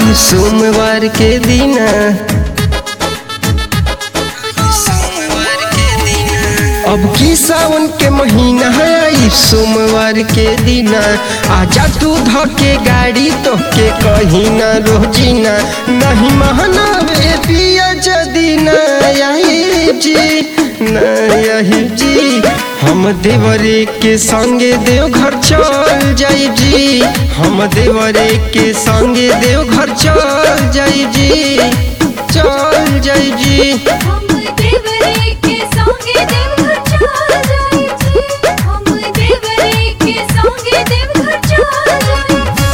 आई सोमवार के दिन अब की सावन के महीना है आई सोमवार के दिन आजा तू धके गाड़ी तो के कहीं ना रोजीना नहीं महनावे पिया जदी ना आई जी ना यही जी हम देवरे के संगे देव घर चल जाई जी हम देवरे के संगे देव घर चल जाई जी चल जाई जी हम देवरे के संगे देवघर चल जाई जी हम देवरे के संगे देवघर चल जाई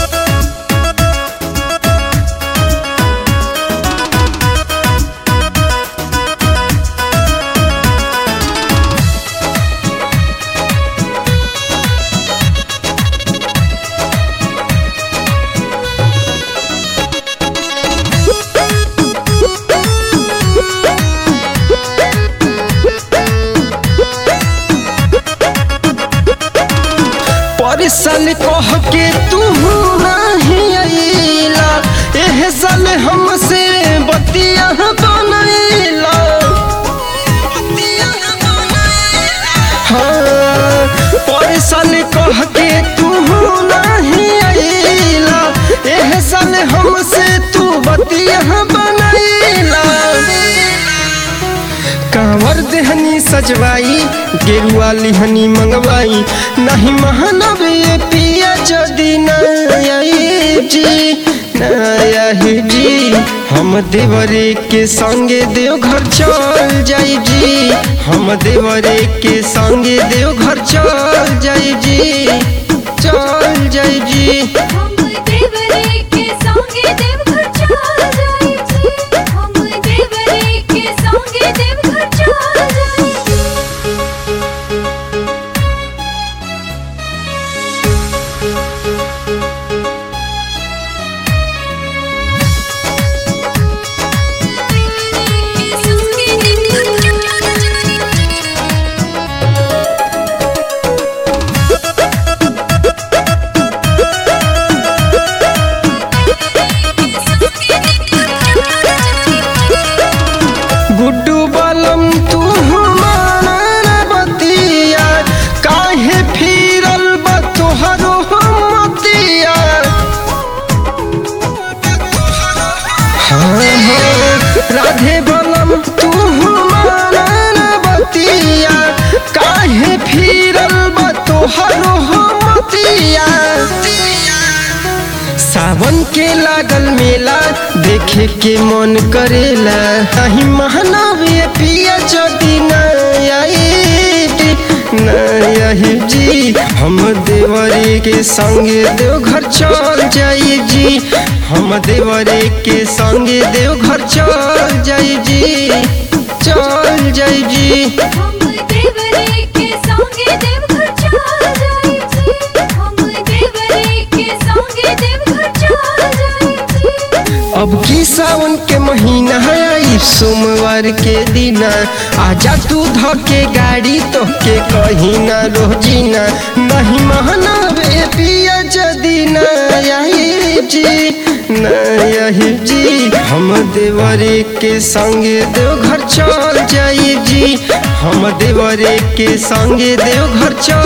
पर साल कह के तू नहीं अइला एह साल हमसे बतिया बनैला हाँ पर साल कह के तू नहीं अइला एह साल हमसे तू बतिया बनैला कांवर देहनी सजवाई गेरुआ लिहनी मंगवाई नहीं महानव ये पिया जदी नई जी नई जी हम देवरे के संगे देव घर चल जाई जी हम देवरे के संगे देव घर चल जाई जी चल जाई जी हम देवरे के संगे देवघर चल जाई जी हम देवरे के संगे देवघर चल जाई के संगे देवघर चल जाई गुड्डू बलम तू हमारा बतिया काहे फिरल बा तोहरो मतिया हाँ हाँ राधे बलम तू हमारा बतिया काहे फिरल बा तोहरो मतिया सावन के लागल मेला देखे के मन करेला नहीं महानवी पिया जदी नही जी हम देवरे के संगे देव घर चल जाई जी हम देवरे के संगे देव घर चल जाई जी चल जाई जी हम देवरे के संगे देवघर चल जाई जी हम देवरे के संगे देवघर चल जाई जी अब की सावन के महीना है आई सोमवार के दिन आजा तू धके गाड़ी तो के कहीं ना रोजीना नहीं महनावे पिया जदी नई जी नई जी हम देवरे के संगे देव घर चल जाई जी हम देवरे के संगे देव घर चल